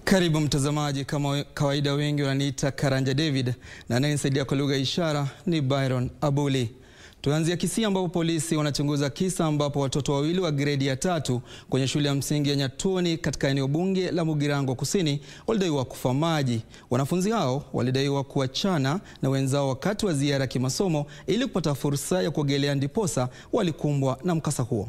Karibu mtazamaji, kama kawaida wengi wananiita Karanja David na anayenisaidia kwa lugha ya ishara ni Byron Abuli. Tuanzia Kisii ambapo polisi wanachunguza kisa ambapo watoto wawili wa gredi ya tatu kwenye shule ya msingi ya Nyatoni katika eneo bunge la Mugirango Kusini walidaiwa kufa maji. Wanafunzi hao walidaiwa kuachana na wenzao wakati wa ziara ya kimasomo ili kupata fursa ya kuogelea, ndiposa walikumbwa na mkasa huo.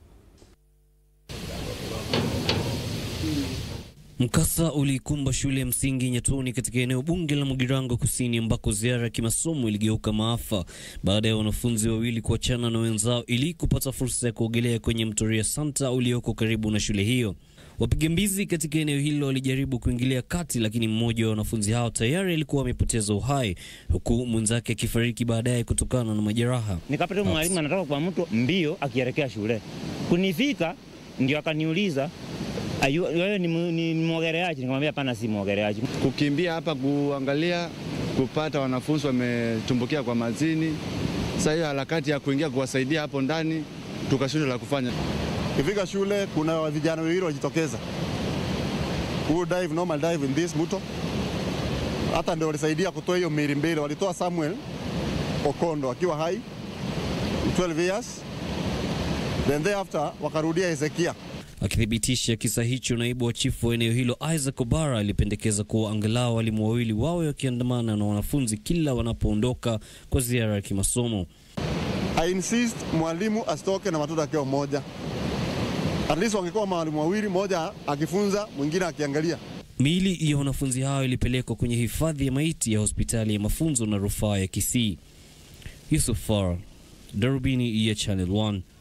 Mkasa uliikumba shule ya msingi Nyatoni katika eneo bunge la Mugirango Kusini ambako ziara ya kimasomo iligeuka maafa baada ya wanafunzi wawili kuachana na wenzao ili kupata fursa ya kuogelea kwenye mto Ria Santa ulioko karibu na shule hiyo. Wapiga mbizi katika eneo hilo walijaribu kuingilia kati, lakini mmoja wa wanafunzi hao tayari alikuwa amepoteza uhai huku mwenzake akifariki baadaye kutokana na majeraha. Nikapata mwalimu anatoka kwa mto mbio akielekea shule. Kunifika ndio akaniuliza Ayu, wewe ni, ni, ni mwogeleaji? Nikamwambia hapana, si mwogeleaji. Kukimbia hapa kuangalia kupata wanafunzi wametumbukia kwa mazini. Sasa hiyo harakati ya kuingia kuwasaidia hapo ndani tukashindwa la kufanya. Kifika shule kuna vijana wawili wajitokeza who dive normal dive in this mto, hata ndio walisaidia kutoa hiyo miili mbili. Walitoa Samuel Okondo akiwa hai 12 years, then thereafter wakarudia Hezekia Akithibitisha kisa hicho, naibu wa chifu wa eneo hilo Isaac Obara alipendekeza kuwa angalau walimu wawili wawe wakiandamana na wanafunzi kila wanapoondoka kwa ziara ya kimasomo. I insist mwalimu asitoke na watoto akiwa mmoja, at least wangekuwa mwalimu wawili, mmoja akifunza mwingine akiangalia. Miili ya wanafunzi hao ilipelekwa kwenye hifadhi ya maiti ya hospitali ya mafunzo na rufaa ya Kisii. Yusuf Far, Darubini ya Channel 1.